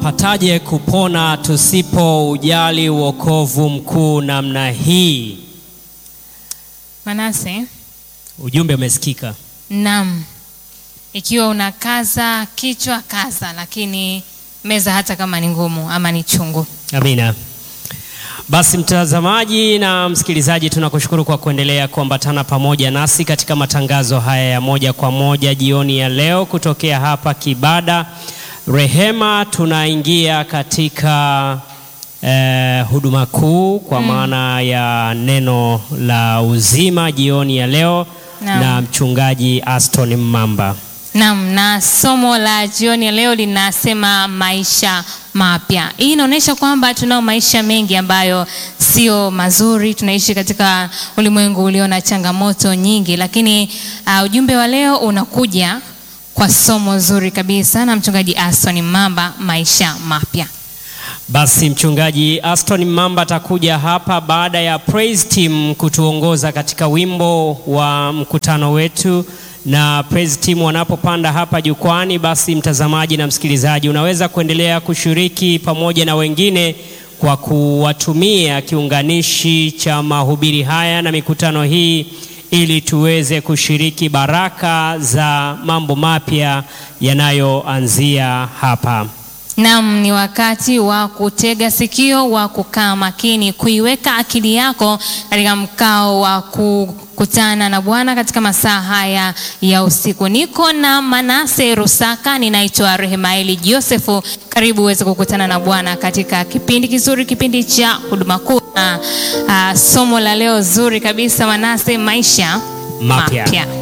Tunapataje kupona tusipo ujali wokovu mkuu namna hii? Manase, Ujumbe umesikika. naam, ikiwa unakaza kichwa kaza, lakini meza hata kama ni ngumu ama ni chungu. Amina. Basi mtazamaji na msikilizaji, tunakushukuru kwa kuendelea kuambatana pamoja nasi katika matangazo haya ya moja kwa moja jioni ya leo kutokea hapa Kibada Rehema. Tunaingia katika eh, huduma kuu kwa maana ya neno la uzima jioni ya leo Naam. na mchungaji Aston Mamba. Naam, na somo la jioni ya leo linasema maisha mapya. Hii inaonyesha kwamba tunao maisha mengi ambayo sio mazuri. Tunaishi katika ulimwengu ulio na changamoto nyingi, lakini uh, ujumbe wa leo unakuja kwa somo zuri kabisa na mchungaji Aston Mamba, maisha mapya. Basi mchungaji Aston Mamba atakuja hapa baada ya praise team kutuongoza katika wimbo wa mkutano wetu, na praise team wanapopanda hapa jukwani, basi mtazamaji na msikilizaji, unaweza kuendelea kushiriki pamoja na wengine kwa kuwatumia kiunganishi cha mahubiri haya na mikutano hii ili tuweze kushiriki baraka za mambo mapya yanayoanzia hapa. Naam, ni wakati wa kutega sikio, wa kukaa makini, kuiweka akili yako katika mkao wa kukutana na Bwana katika masaa haya ya usiku. Niko na Manase Rusaka, ninaitwa Rehemaeli Josefu. Karibu uweze kukutana na Bwana katika kipindi kizuri, kipindi cha huduma kuu na ah, somo la leo zuri kabisa, Manase, maisha Mapya. mapya.